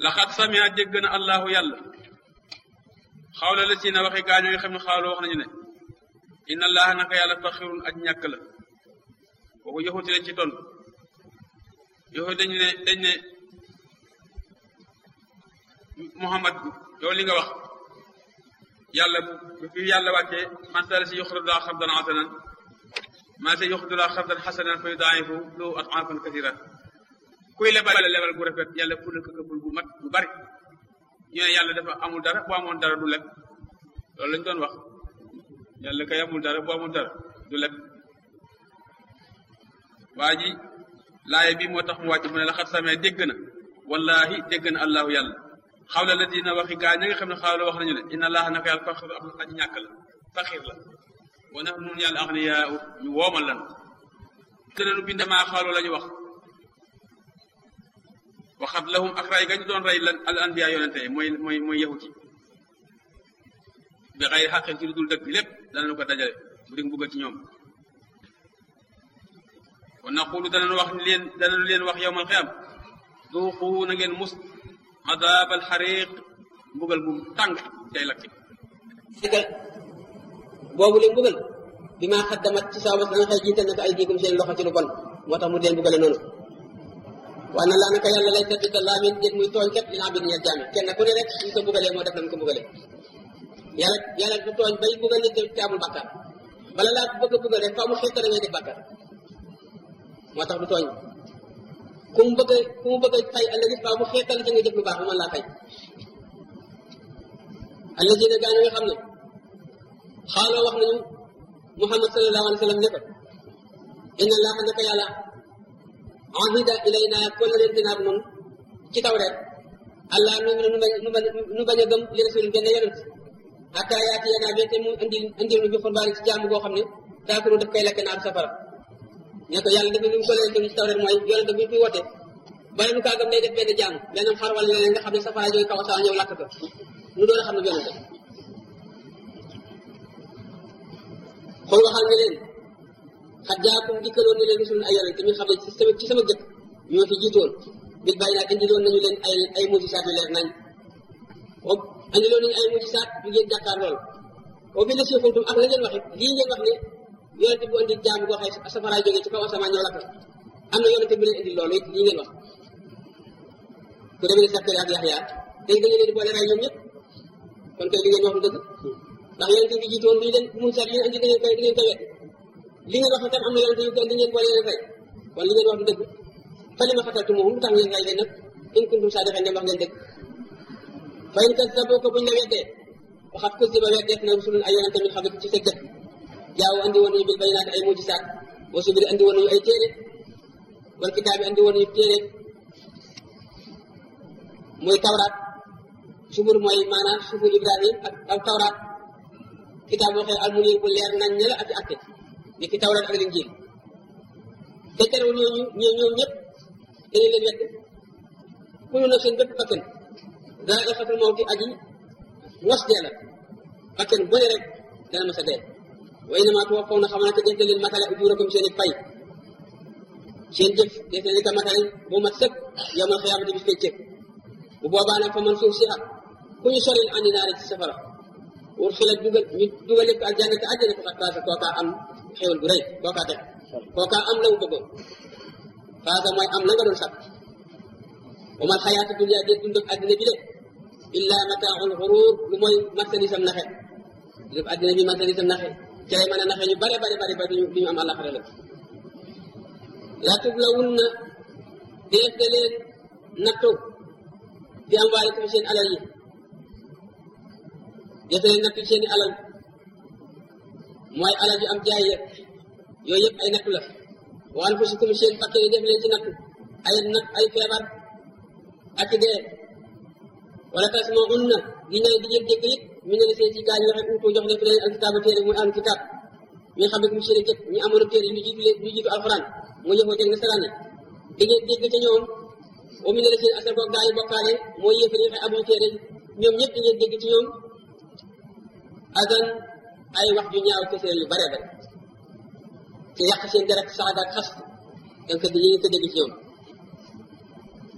laxat samia dégg na allahu yàlla xawla la si na waxi gaañoo nga xam ne xawla wax nañu ne inna allaha naka yàlla faxirun aj ñàkk la kooku yoxuti lañ ci tontu yoxu dañu ne dañ ne muhammad yow li nga wax yàlla bu fi yàlla wàccee man sala si yuxridullah xardan hasanan man sa yuxridullah xardan hasanan fa yudaa'ifu lahu ad'aafan kasiira kuy lebal lebal gu rafet yàlla ful ko këppul bu mat bu bari ñu ne yàlla dafa amul dara bu amoon dara du leb loolu lañ doon wax yàlla kay amul dara bu amul dara du leb waa ji laaye bi moo tax mu wàcc mu ne la xat samee dégg na wallahi dégg na allahu yàlla xawla la dina waxi gaa ñi nga xam ne xawla wax nañu ne inna allaha naka yàlla faxir am aji ñàkk la faxir la wa nax nun yàlla axniyaa ñu woomal lan te nanu bindamaa xawla la ñu wax waxat lahum ak ray gañu doon rey lan al anbiya yonente mooy mooy mooy yahuti bi xayri xaqin ci lu dul dëgg lépp danañu ko dajale bu dig buggal ci ñoom wa naqulu danañu wax leen danañu leen wax yowmal xiyam duuxu na ngeen mus adaabal xariq mbugal bu tàng day lakki digal boobu leen mbugal bi maa xaddamat ci sababas la nga xëy jiital naka ay diigum seen loxo ci lu bon moo tax mu deen mbugale noonu waaye na laa naka yàlla lay sabita laa min déet muy tooñ kat dinaa bind ñeel jaami kenn ku ne rek suñ ko mbugalee moo def na mu ko mbugalee yàlla yàlla du tooñ bay mbugal nit te amul bàkkaar bala laa bëgg a mbugal rek faaw mu xeet da ngay def bàkkaar moo tax du tooñ ku mu bëgg a ku mu bëgg a fay ëllëg faaw mu xeetal ci nga jëf lu baax mu mën laa fay allazina gaa nga xam ne xaaloo wax nañu muhammad sallallahu alayhi wa sallam ne ko inna allaha naka yàlla ahida ilayna kollëleen dinaab noonu ci taw rek allah nu nu nu bañ nu bañ a gëm li rasul benn yonent hatta yaati yanaa bete mu indil indil nu bi xurbaani ci jaamu goo xam ne daakuru daf koy lekk naar safara ne ko yàlla dafa nu mu kollëleen ci taw rek mooy yonent bi fi woote bala nu kaa gëm day def benn jaamu benn xar wala leneen nga xam ne safara jóge kaw saa ñëw lakk ko nu doon xam ne yonent xool waxal nga leen xat jaakum dikkaloon na leen rusul ay yonent mi xam ne ci sama ci sama jëkk ñoo fi jiitoon bil bàyyi naa indiloon nañu leen ay ay mujisaat yu leer nañ o indiloon nañu ay mujisaat yu ngeen jàkkaar lool o bi la siixultum ak la ngeen waxe lii ngeen wax ne yonent bu indi jaam goo xëy safaraay jógee ci kaw asamaan ñëw lakk am na yonent bu leen indil loolu it lii ngeen wax ku demee ne Sakari ak Yaxya léegi dañu leen di boole rey ñoom ñëpp kon kay li ngeen wax du dëgg ndax yonent bi jiitoon lu ñu leen mujisaat yi indi da ngeen koy da ngeen koy wet li ngeen wax tam am na yonent yu ko indi ngeen boole leen rey kon li ngeen wax du dëgg fa li ma xataltumuhum lu tax ngeen rey leen nag in kuntum saadiqiin dem wax ngeen dëgg fa in kazzabuuka buñ la weddee waxat kuzziba weddeef na rusulun ay yonent min qablik ci sa jëkk jaaw andi woon nañu bil bayyinaati ay mujisaat wa subiri andi woon nañu ay téere wal kitaab bi andi woon nañu téere muy tawraat subur mooy maanaam sufu Ibrahim ak ak tawraat kitaab boo xee almunir bu leer nañ ne la ak atte ni ki tawraat ak linjiil te terewul ñooñu ñoo ñoom ñëpp dañu leen wedd kullu nafsin bépp bakkan zaa'iqatul mawti aji mos dee la bakkan bu ne rek dana mos a dee wa innamaa tuwaffawna xam naa te def leen matale ujurakum seen i fay seen jëf def leen ko matale bu mat sëkk yawmal xiyaamati bis péncëg bu boobaa nag fa man suuf si ku ñu soril andi naari ci safara wur xilat dugal ñu dugal lépp aljanna te àjjana faqad faasa kookaa am xéwal bu rëy kookaa tex kookaa am la mu bëggoon faasa mooy am la nga doon sàkk wa mal xayaatu dunya dee dund ak àddina bi de illa mataaul xuruur lu mooy marchandise am naxe lépp àddina bi marchandise am naxe ci lay mën a naxe ñu bare bare bare ba duñu duñu am àllaxira la la tublawunna dees de leen nattu fi am waalikum seen alal yi dees de leen nattu seen i alal mooy alal yu am jaay yëpp yooyu yëpp ay nattu la wa anfusikum seen bakke yi def leen ci nattu ay nat ay feebar ak i dee wala tasma'unna gi ñëw di ngeen dégg yëpp mi ne la seen ci gaa ñi waxe uutu jox leen fi leen alkitaaba téere muy am kitaab mi xam ne mu seen jëpp ñu amoon téere ñu jiitu leen ñu jiitu alxuraan mu yëfoo teg nasaraan yi di ngeen dégg ca ñoom wa mi ne la seen asar boog gaa yi bokkaale mooy yëf yi amuñu téere ñoom ñëpp di ngeen dégg ci ñoom asan ay wax ju ñaaw kese yu bare bare ci yàq seen deret saaga ak xas donc di ngeen ko dégg ci ñoom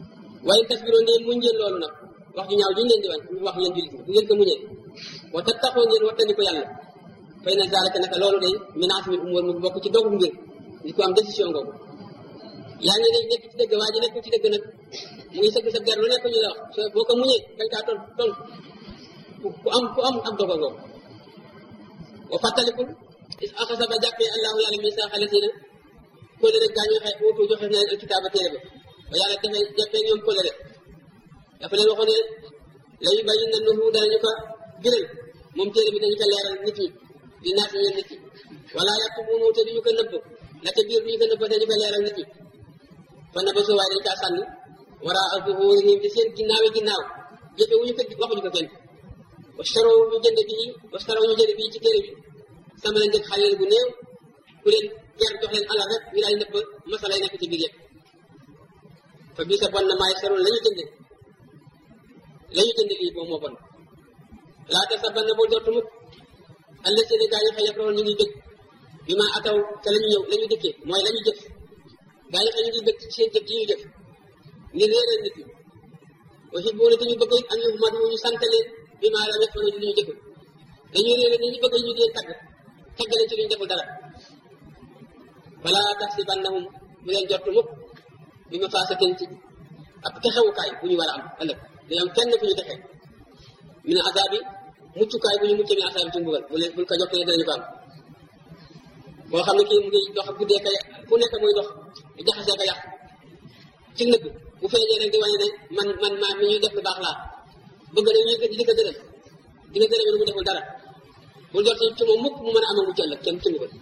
waaye tasbiroo ndee muñ ngeen loolu nag wax ju ñaaw juñ leen di wañ wax yéen jullit bu ngeen ko muñee wa tattaqoo ngeen wattandi ko yàlla fay na zalika naka loolu day min azmil umur mu bokk ci dogu mbir li ko am décision googu yaa ngi nekk ci dëgg waa ji nekk ci dëgg nag mu ngi sëgg sa der lu nekk ñu la wax soo boo ko muñee dañ kaa ton ton ku am ku am ak dogo googu wa fàttalikul is axasa ba jàppee allahu yàlla misaaqa lasina kóllëre gaa ñu waxee uutu joxe na leen alkitaaba téere ba ba yàlla defee jàppee ñoom kóllëre dafa leen waxoon ne la yu bàyyi na nuhu danañu ko biral moom téere bi dañu ko leeral nit ñi di naat ñeen nit ñi wala yàpp munu te duñu ko nëbb la ca biir duñu ko nëbb dañu ko leeral nit ñi fa na ba soo waaye dañ kaa sànni wara zuhurihim di seen ginnaawi ginnaaw jëfe wuñu ko waxuñu ko kenn wastaroo ñu jënd bii wastaroo ñu jënd bii ci téere bi sama leen njëkk xale bu néew ku leen ger jox leen alal rek ñu daal nëbb masala yi nekk ci biir yëpp fa bii sa bon na maay saroon la ñu jënd la ñu jënd lii boobu moo bon laata sa ban na boo jot mukk alla seeni gaa yi xëy yafroon ñu ngi bëgg bi ma ataw te la ñu ñëw la ñu dikkee mooy la ñu jëf gaa yi xëy ñu ngi bëgg ci seen jëf ji ñu jëf ngir réeral nit ñi aussi boo ne dañu bëgg am ñu mat ñu sant leen bi maa la defoon ci li ñu jëful dañuy réeral ni ñu bëgg ñu dee tagg tagg leen ci li ñu deful dara wala taxsibannahum bu leen jot mukk bi ma faasatin ci ab texewukaay bu ñu war a am ëllëg dañu am kenn fu ñu texee min azaabi muccukaay bu ñu mucc min azaabi ci mbugal bu leen buñ ko jokkee dinañu ko am boo xam ne kii mu ngi dox guddee ka fu nekk muy dox jaxasee ka yàq ci nëbb bu feeñee rek di wane ne man man maa mi ñuy def lu baax laa bëgg na ñu di ko gërëm di ko gërëm lu mu deful dara bu jot ci moom mukk mu mën a amal mucc ëllëg kenn ci mbugal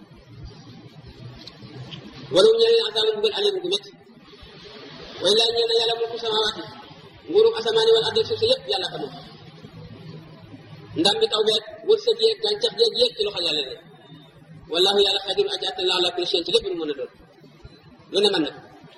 wala mu ñeneen azaabu mbugal alim gu métti way laa ñeen yàlla mulku samawaati nguurum asamaani wala ardi suuf si yëpp yàlla ko moom ndam bi taw beeg wërsëg yeeg gàncax yeeg yëpp ci loxo yàlla ne wallahu yàlla xadir aji attan la ala kulli shay'in ci lépp lu mën a doon lu ne mën na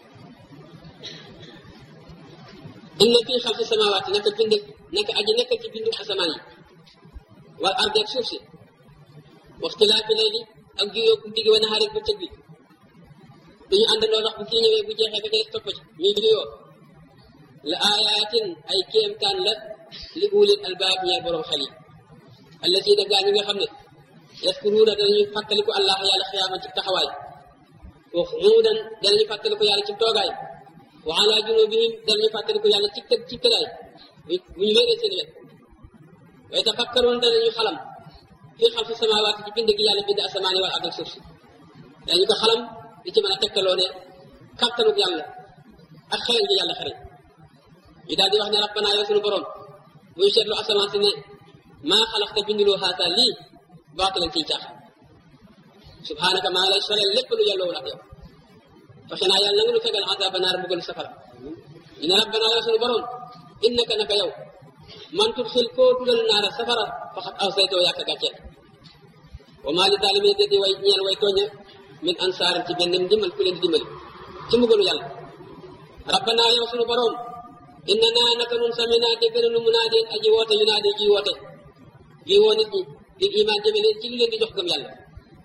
inna fii xalqi samawaati naka bind naka aji nekk ci bindu asamaan yi wal ardi ak suuf si waxtilaafi layli ak juyoo ku digg wa nahaari bu tëg bi duñu àndandoo ndax bu kii ñëwee bu jeexee ba des topp ci ñuy juyoo la aayaatin ay kéemtaan la li ulil albaab ñeel borom xel yi allazina gaa ñi nga xam ne yaskuruuna danañuy fàttaliku allah yàlla xiyaama ci taxawaay wa xuudan danañu fàttaliku yàlla ci toogaay wa ala junubihim danañu fàttaliku yàlla ci tëg ci tëgaay bu ñu wéeree seen wet wa yatafakkaruun danañu xalam fii xalqi samaawaati ci bind gi yàlla bind asamaani wal ard ak suuf si dañu ko xalam di ci mën a tegtaloo ne kattanuk yàlla ak xereñ gi yàlla xereñ ñu daal di wax ne rabbana yow suñu borom bu ñu seetlu asamaan si ne maa xalaxta binduloo xaata lii baatilan ciy caax subhanaka maa ngi lay soleel lépp lu yelloo ak yow fexe naa yàlla na nga nu fegal azaba naar mbugalu safara ñu ne rabbana yow suñu borom innaka naka yow man tudxil koo dugal naara safara faxat aw saytoo yàq gàcceel wa maa li zaalimiina di way ñeel way tooña min ansaarin ci benn ndimbal ku leen di dimbali ci mbugalu yàlla rabbana yow suñu borom inna naa naka nun samina dégg na nu munaadin aji woote yu naa di ji woote ji woo nit ñi di iman jëme leen ci lu leen di jox gëm yàlla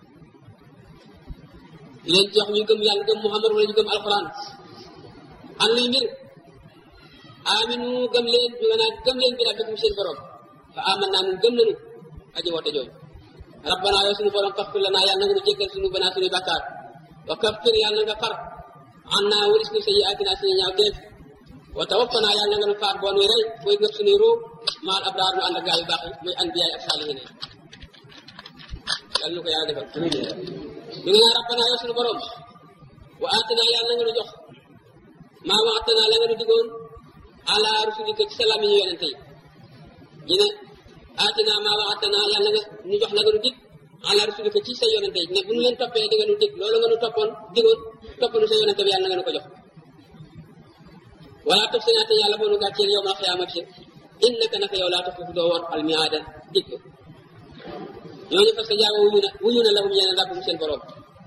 di leen jox ñu gëm yàlla gëm muhammad wala ñu gëm alquran am luy mbir aminu gëm leen ñu naa gëm leen bi rabbikum seen borom fa aman naa nun gëm nanu aji woote jooju rabbana yow suñu borom faxfir lanaa yàlla na nga nu jéggal suñu banaa suñuy bàkkaar wa kaffir yàlla na nga far an naa waris nu sayyi'aatinaa suñu ñaaw teef wa tawaffana yàlla nga nu faat boo nuy rey booy ngëp suñuy ruu maal abraar nu ànd ak gaa yu baax yi muy anbiyaay ak saalihiin yàlla nu ko yàlla defal ñu ngi naan rabbana yow suñu borom wa aatina yàlla nga nu jox maa wa'adtana la nga nu digoon ala rusulika ci salaam yi yonente yi ñu ne aatina maa wa'adtana yàlla nga nu jox la nga nu dig ala rusulika ci sa yonente yi ne bu nu leen toppee di nga nu dig loolu nga nu toppoon digoon topp nu sa yonente bi yàlla nga nu ko jox wala tof senaate yàlla boo nu gàcceel yow mal xiyaamati innaka naka yow laa taxufu doo woon al miaada dig ñooñu parce que jaaba wuyu na wuyu na lahum ñeneen rabbum seen borom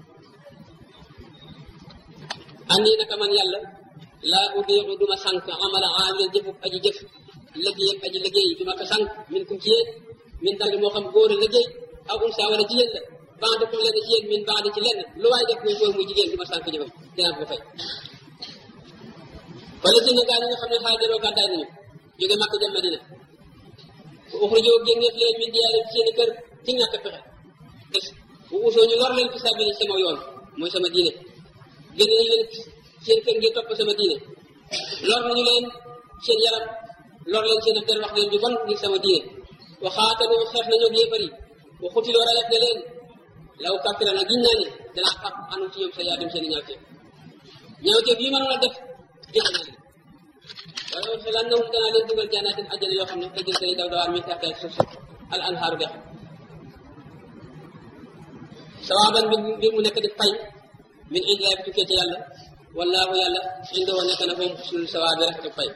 andi naka man yàlla laa udiixu duma sànq amala aamilin jëfub aji jëf liggéeyam aji liggéey duma ko sànq min kum ci yéen min daldi moo xam góor a liggéey aw unsa wala jigéen la bande ko lenn ci yéen min bande ci lenn lu waay def muy góor muy jigéen duma sànq jëfam dinaa ko fay wala si ne gaa ñi nga xam ne xaajaroo gàddaay nañu jóge Makka jëm Madina bu uxrijoo génneef leen min diyaarihim seeni kër ci ñàkk pexe des bu usoo ñu lor leen fi sabili sama yoon mooy sama diine génne nañu leen seen kër ngir topp sama diine lor nañu leen seen yaram lor leen seen der wax leen ju bon ngir sama diine wa xaatalu xeex nañu ak yéefar yi wa xutiloo rayet na leen law kàffira na giñ naa ne danaa far anu ci ñoom sa yaatum seen i ñaawteef ñaawteef yi mënoon a def jël naa leen waaye wa xelaan na danaa leen dugal janaatin àjjana yoo xam ne tajri day daw dawaan min taxtiha suuf suuf al anhaaru dex sawaaban bi mbir mu nekk di fay min indilaay bi tukkee ci yàlla wallaahu yàlla indoo nekk na moom xusnul sawaa bi rek di fay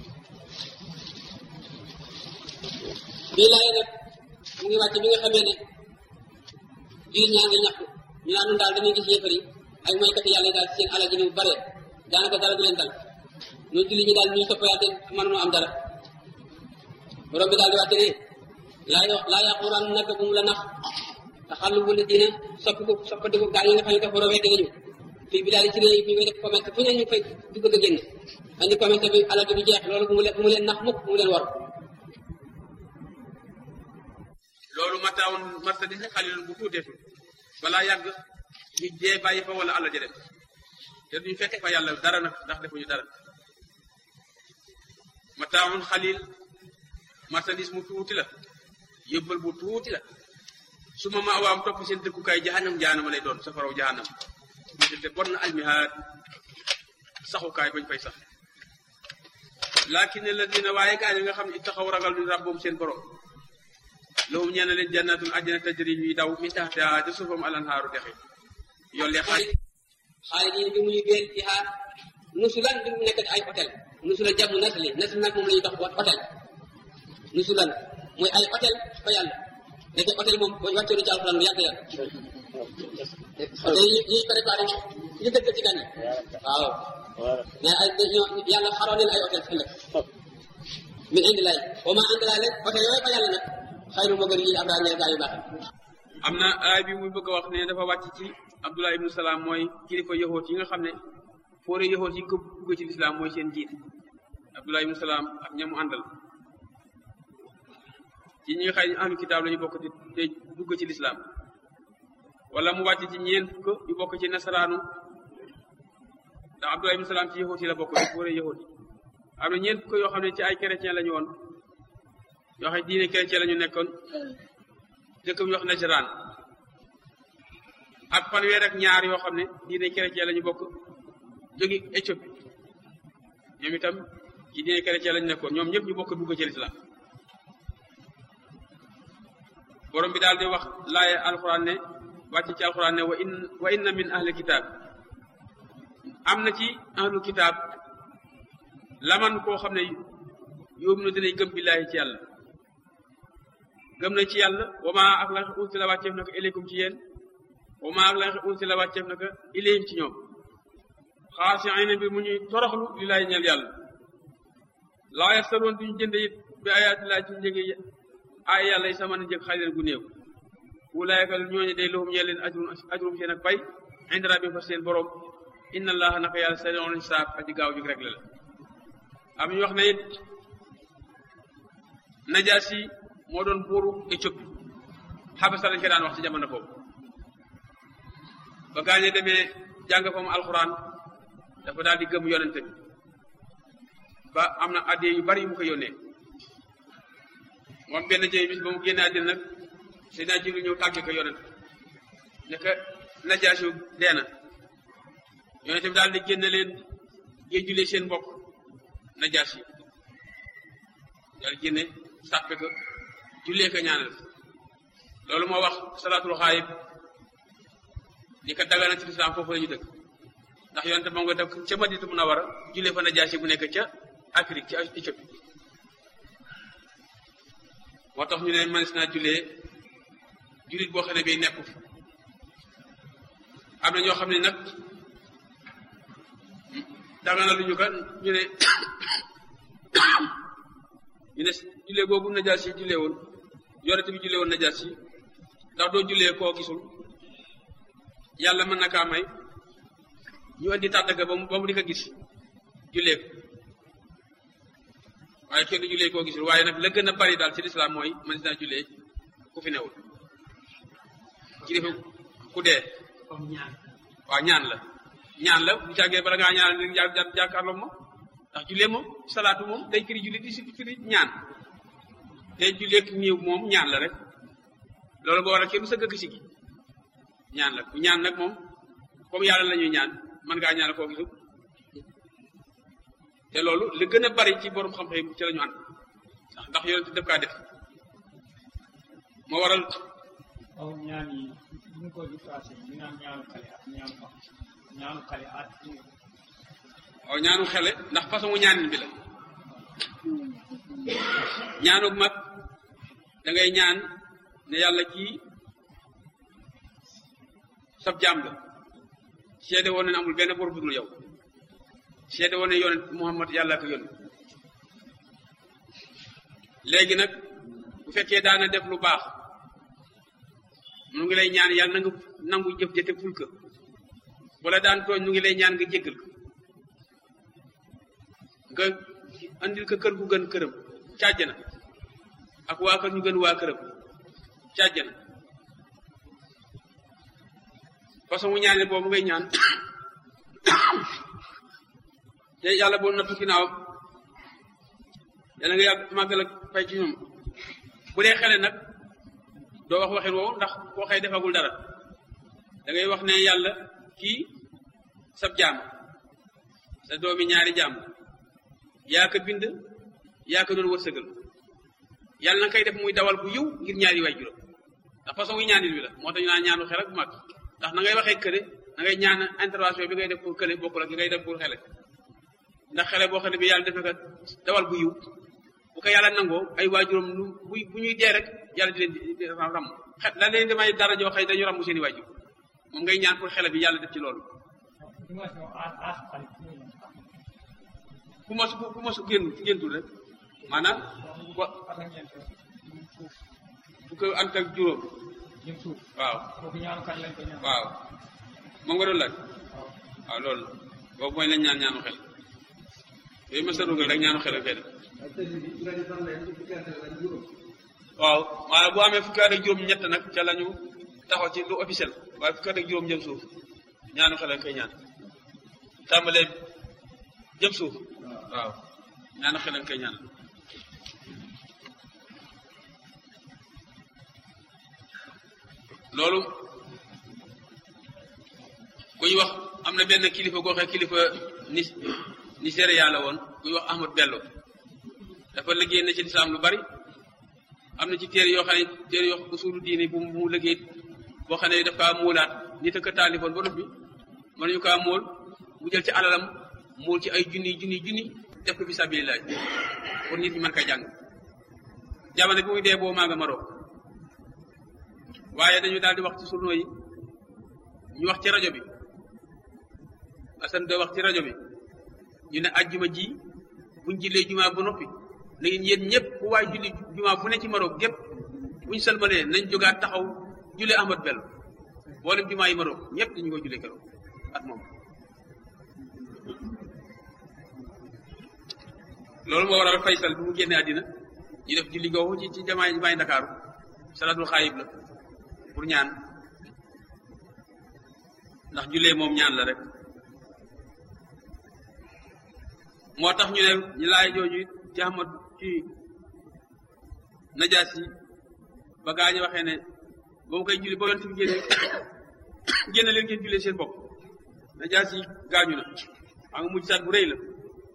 bii laay nag mu ngi wàcc bi nga xamee ne jullit ñaa ngi ñaxtu ñu naan nun daal dañuy gis yéefar yi ay moykati yàlla yi daal seen alal ji ni mu bare daanaka dara du leen dal ñun jullit ñi daal ñuy topp yàlla te mënuñoo am dara borom bi daal di wàcce ne laa yo laa yaquran nag bu mu la nax te xàllu bu ne diine soppi ko soppati ko gaa yi nga xam ne dafa rovee dégg ñu fii bi daal di ci réew yi ñu def commerce fu ne ñu fay di bëgg a génn andi commerce bi alal bi jeex loolu bu mu leen bu mu leen nax mukk bu mu leen war loolu mataawoon marchandise xalil bu tuuteetu balaa yàgg ñu jee bàyyi fa wala àll ja dem te duñu fekke fa yàlla dara nag ndax defuñu dara mataawoon xalil marchandise mu tuuti la yóbbal bu tuuti la su ma ma waam topp seen dëkkukaay jahanam jahanama lay doon safaraw jahanam te bon na almihaad saxukaay bañ fay sax laakin alladina waaye gaa yi nga xam ne taxaw ragal ñu rabboom seen borom lahum ñeen leen jannatun àjjana tajri yuy daw min taxtiha ca suufam alanhaaru dexe yolle xaay xaalis yi bi muy béel ci xaar nusulan bi mu nekk ay hôtel nusulan jàmm nasli nasli nag moom la ñuy dox hôtel nusulan mooy ay hôtel fa yàlla nekk hôtel moom boo wàccee ci alxuraan bu yàgg yàgg hôtel yi ñuy préparé ñu dëkk ci gan yi waaw mais ay ñoo yàlla xaroon leen ay hôtel ëllëg min indi lay wa ma indi lay rek hôtel yooyu fa yàlla nag xayru moo gën lii ab daal gaa yu baax am na aay bi muy bëgg a wax ne dafa wàcc ci abdullah ibnu salaam mooy kilifa yahoot yi nga xam ne foore yahoot yi ko dugg ci lislaam mooy seen jiit abdullah ibnu salaam ak ñamu àndal ci ñi nga xëy ahlu kitaab la ñu bokk ci te dugg ci lislaam wala mu wàcc ci ñeent fukk yu bokk ci nasaraanu ndax abdullah ibnu salaam ci yahoot yi la bokk ci foore yahoot yi am na ñeent fukk yoo xam ne ci ay chrétien la ñu woon yoo xam ne diine chrétien la ñu nekkoon dëkk bu ñu wax Najraan ak fanweer ak ñaar yoo xam ne diine chrétien la ñu bokk jógi Éthiopie ñoom itam ci diine chrétien la ñu nekkoon ñoom ñëpp ñu bokk dugg ci lislaam borom bi daal di wax laaye alxuraan ne wàcc ci alxuraan ne wa in wa inna min ahli kitaab am na ci ahlu kitaab laman koo xam ne yóbbu na dinañ gëm billaahi ci yàlla gëm nañ ci yàlla wa maa ak la unsi la wàcceef na ko ilaykum ci yéen wa maa ak la unsi la wàcceef na ko ilayhim ci ñoom xaasiina bi mu ñuy toroxlu li laay ñeel yàlla laa yastaroon duñu jënd it bi ayaati laa ci njëge ay yàlla yi sama na njëg xalilan gu néew wulaayka ñooñu day lahum ñeel leen ajrum ajrum seen ak pay inda rabbihim fa seen borom inna allaha naka yàlla sari'ul hisaab aji gaaw jug rek la la am ñu wax ne it najaasi moo doon buuru Éthiopie xabasa lañ ko daan wax ci jamono boobu ba gaañe demee jàng fa mu alxuraan dafa daal di gëm yonente bi ba am na addee yu bari yu mu ko yónnee moom benn jëy bis ba mu génne àddina nag Seydina Jibril ñëw tàgge ko yonent ne ko najaasi dee na yonente bi daal di génne leen géej julee seen mbokk najaasi daal génne sàppe ko jullee ko ñaanal loolu moo wax salaatul xaayib di ko dagana ci lislaam foofu la ñu dëkk ndax yonente moom nga def ca Madinatu Munawara jullee fa najaasi bu nekk ca Afrique ci Éthiopie moo tax ñu ne manis naa jullee jullit boo xam ne bii nekku fi am na ñoo xam ne nag dagana lu ñu ko ñu ne ñu ne jullee boobu najaas yi jullee woon yonent bi jullee woon najaas yi ndax doo jullee koo gisul yàlla mën na kaa may ñu indi tàddaka ba mu ba mu di ko gis jullee ko waaye kenn du jullee koo gisul waaye nag la gën a bari daal ci lislaam mooy man dinaa jullee ku fi newul kilifa ku dee comme ñaan waaw ñaan la ñaan la bu jàggee bala ngaa ñaan rek jà jàkkaarloo moom ndax jullee moom salaatu moom day firi julli di si firi ñaan te julleeg néew moom ñaan la rek loolu boo waral kenn du sa gëgg si gi ñaan la ku ñaan nag moom comme yàlla la ñuy ñaan mën ngaa ñaan koo gisul te loolu li gën a bari ci borom xam-xam yi ci la ñu ànd ndax ndax yonent def kaa def moo waral aw ñaan yi ñu ko di passé ñu naan ñaanu xale ak ñaanu mag ñaanu xale at waaw ñaanu xele ndax façon ñaanin bi la ñaanu mag da ngay ñaan ne yàlla kii sab jaam la seede woon ne amul benn bor bu dul yow seede woon ne yonent Muhammad yàlla ko yónni léegi nag bu fekkee daana def lu baax mu ngi lay ñaan yàlla na nga nangu jëf jëte ful ko wala daan tooñ mu ngi lay ñaan nga jéggal ko nga andil ko kër gu gën këram càjj na ak waa kër ñu gën waa këram càjj na façon mu ñaane boobu ngay ñaan te yàlla boo nattu ginnaaw yàlla nga yàgg màggal ak fay ci ñoom bu dee xele nag doo wax waxin woowu ndax koo xëy defagul dara da ngay wax ne yàlla kii sab jaam sa doomi ñaari jaam yaa ko bind yaa ko doon wërsëgal yàlla na koy def muy dawal bu yiw ngir ñaari waay juróom ndax façon wi ñaanil wi la moo tax ñu naan ñaanu xel ak bu mag ndax na ngay waxee kële na ngay ñaan intervention bi ngay def pour kële bokkul ak li ngay def pour xele ndax xele boo xam ne bi yàlla defee ko dawal bu yiw bu ko yàlla nangoo ay waajuram lu bu bu ñuy dee rek yàlla di leen di ram xet la leen di may dara joo xëy dañu ramu seen i waajur moom ngay ñaan pour xele bi yàlla def ci loolu dimension as as xale ku mos ku mos génn géntul rek maanaam wa at ak ñeent suuf bu ko ànd ak juróom jëm suuf waaw kooku ñaanu kan lañ ko ñaan waaw moom nga doon laaj waaw waaw loolu boobu mooy lañ ñaan ñaanu xel yooyu ma sa dugal rek ñaanu xel ak fee def waaw maanaam bu amee fukki at ak juróom ñett nag ca la ñu taxaw ci lu officiel waaye fukki at ak juróom jëm suuf ñaanu xel ak koy ñaan tàmbalee jëm suuf waaw ñaanu xel ak koy ñaan loolu ku ñu wax am na benn kilifa goo xam kilifa ni Nigéria la woon ku ñu wax Ahmad Bello dafa liggéey na ci lislaam lu bari am na ci téere yoo xam ne téere yoo xam usulu diini bu mu liggéey boo xam ne daf kaa muulaat nit a ko taalifoon ba noppi mën nañu kaa muul mu jël ci alalam muul ci ay junni junni junni def ko fi sabilillah pour nit ñi mën koy jàng jamono bi muy dee boo maa nga Maroc waaye dañu daal di wax ci journaux yi ñu wax ci rajo bi Assane da wax ci rajo bi ñu ne ajjuma ji buñ jullee jumaa ba noppi na ngeen yéen ñëpp ku waay julli jumaa fu ne ci Maroc gépp buñ salmalee nañ jógaat taxaw jullee Ahmad Bello boolem jumaa yi Maroc ñëpp dañu ko jullee keroog ak moom loolu moo waral Faysal bi mu génnee àddina ñu def julli googu ci ci jamaay jamaay Ndakaaru salaatul xaayib la pour ñaan ndax jullee moom ñaan la rek moo tax ñu ne ñu laay jooju ci Ahmad ci najaas yi ba gaa ñu waxee ne ba mu koy julli ba yonent bi génne génne leen ngeen jullee seen bopp najaas yi gaañu na xam nga mujj saat bu rëy la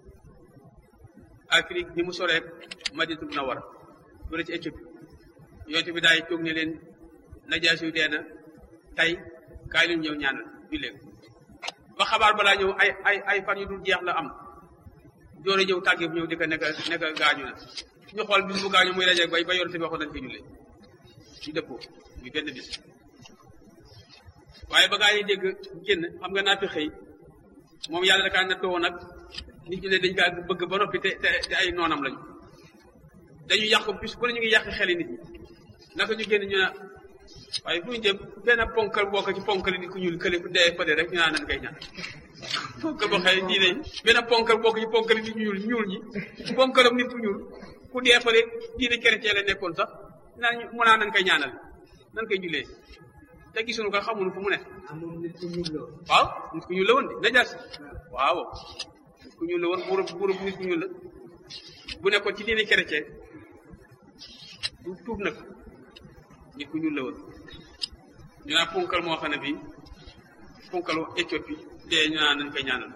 Afrique ni mu soree Madinatu Munawwara fële ci Éthiopie yonent bi daay toog ne leen najaas yu dee na tey kaay leen ñëw ñaanal jullee ko ba xabaar balaa ñëw ay ay ay fan yu dul jeex la am doole ñëw tàggee bu ñëw di ko nekk nekk gaañu na ñu xool bis bu gaañu muy dajeeg bay ba yonent bi waxoon nañ fi jullee ñu dëppoo ñu benn bis waaye ba gaa yi dégg génn xam nga naa fi xëy moom yàlla da kaa nattoo woon nag nit ñi ne dañ kaa bëgg ba noppi te te te ay noonam lañu dañu yàq bis bu ne ñu ngi yàq xeli nit ñi naka ñu génn ñu ne waaye fu ñu jëm benn ponkal bokk ci ponkal nit ku ñuul kële ku dee fële rek ñu naan nañ koy ñaan ponkal boo xëy diine benn ponkal bokk ci ponkal nit ñuul ñuul ñi ponkalam nit ku ñuul ku dee fële diine chrétien la nekkoon sax naan ñu mu naan nan koy ñaanal nan koy jullee te gisuñu ko xamuñu fu mu ne waaw nit ku ñuul la woon de najaas waaw nit ku ñuul la woon buurub buurub nit ku ñuul la bu nekkoon ci diine chrétien du tuub nag nit ku ñuul la woon ñu naan ponkal moo xam ne bii ponkalu Éthiopie dee ñu naan nañ koy ñaanal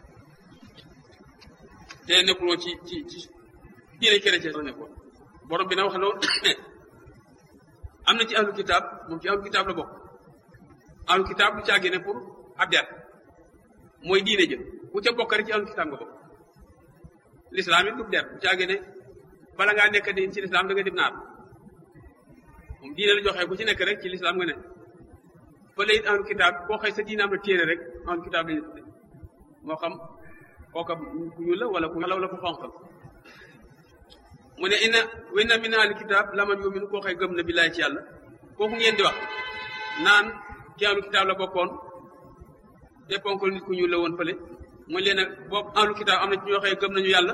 te nekkuloo ci ci ci diine chrétien la nekkoon borom bi na wax loolu am na ci ahlu kitaab moom ci ahlu kitaab la bokk ahlu kitaab du caagee ne pour ab der mooy diine jë bu ca bokk rek ci ahlu kitaab nga bokk l'islam it du der du caagee ne bala ngaa nekk di ci l'islam da nga dib naar moom diine la joxee ku ci nekk rek ci l'islam nga ne fële it ahlu kitaab koo xëy sa diine am na téere rek ahlu kitaab lañu tudde moo xam kooka ku ñuul la wala ku law la ku xonqal mu ne inna wa inna min ahli kitaab laman yumin koo xëy gëm na billaay ci yàlla kooku ngeen di wax naan ci ahlu kitaab la bokkoon te ponkal nit ku ñuul la woon fële mooy leen nag boobu ahlu kitaab am na ci ñoo xëy gëm nañu yàlla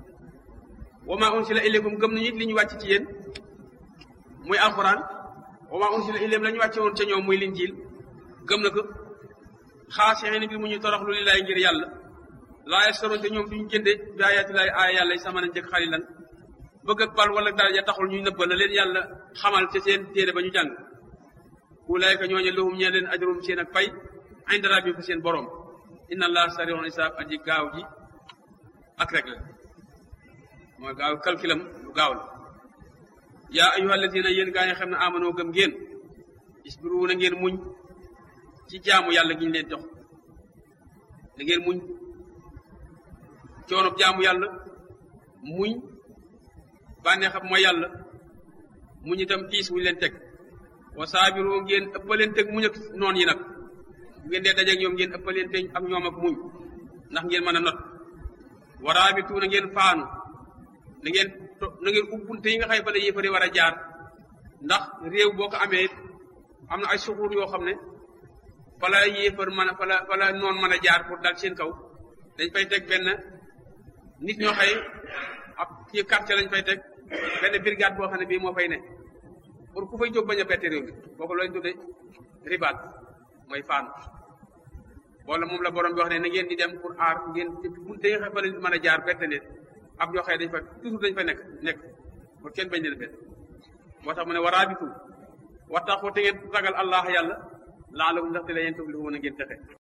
wa ma unsila ilaykum gëm nañu it li ñu wàcc ci yéen muy alquran wa ma unsila ilayhim la ñu wàcce woon ca ñoom muy linjiil gëm na ko xaasixin bi mu ñu toroxlu li laay ngir yàlla laa yastaroon te ñoom duñu jënde bi ayaati laay aaya yàlla yi sama nañ jëkk xalilan bëgg ak bal wala daraja taxul ñuy nëbba la leen yàlla xamal ca seen téere ba ñu jàng ulaayka ñooñe lahum ñee leen ajrum seen ak pay inda rabbihim fa seen borom inna allah sari'ul hisaab aji gaaw ji ak rek la mooy gaaw calculam lu gaaw la yaa ayyuha alladina yéen gaa ñi xam ne amanoo gëm ngeen isbiru na ngeen muñ ci jaamu yàlla gi ñu leen jox na ngeen muñ coonob jaamu yàlla muñ bànneexam mooy yàlla muñ itam tiis wuñu leen teg wa saabiru ngeen ëppaleen teg muñ ak noon yi nag bu ngeen dee dajeeg ñoom ngeen ëppaleen teg ak ñoom ak muñ ndax ngeen mën a not waraabitu na ngeen faanu na ngeen na ngeen ubbunte yi nga xëy fa la yéefari war a jaar ndax réew boo ko amee am na ay suxuur yoo xam ne fa la yéefar mën a fa la fa la noon mën a jaar pour dal seen kaw dañ fay teg benn nit ñoo xëy ab ci quartier lañ fay teg benn brigade boo xam ne bii moo fay ne pour ku fay jóg bañ a bette réew mi kooku lañ tudde ribaat mooy faanu wala moom la borom bi wax ne na ngeen di dem pour aar ngeen bunte yi nga xam fa lañ mën a jaar bette leen ab ñoo xëy dañ fa toujours dañ fa nekk nekk pour kenn bañ leen bett moo tax mu ne waraabitu wattaqu te ngeen ragal allah yàlla laalakum ndaxte la yéen tuflihuna ngeen texe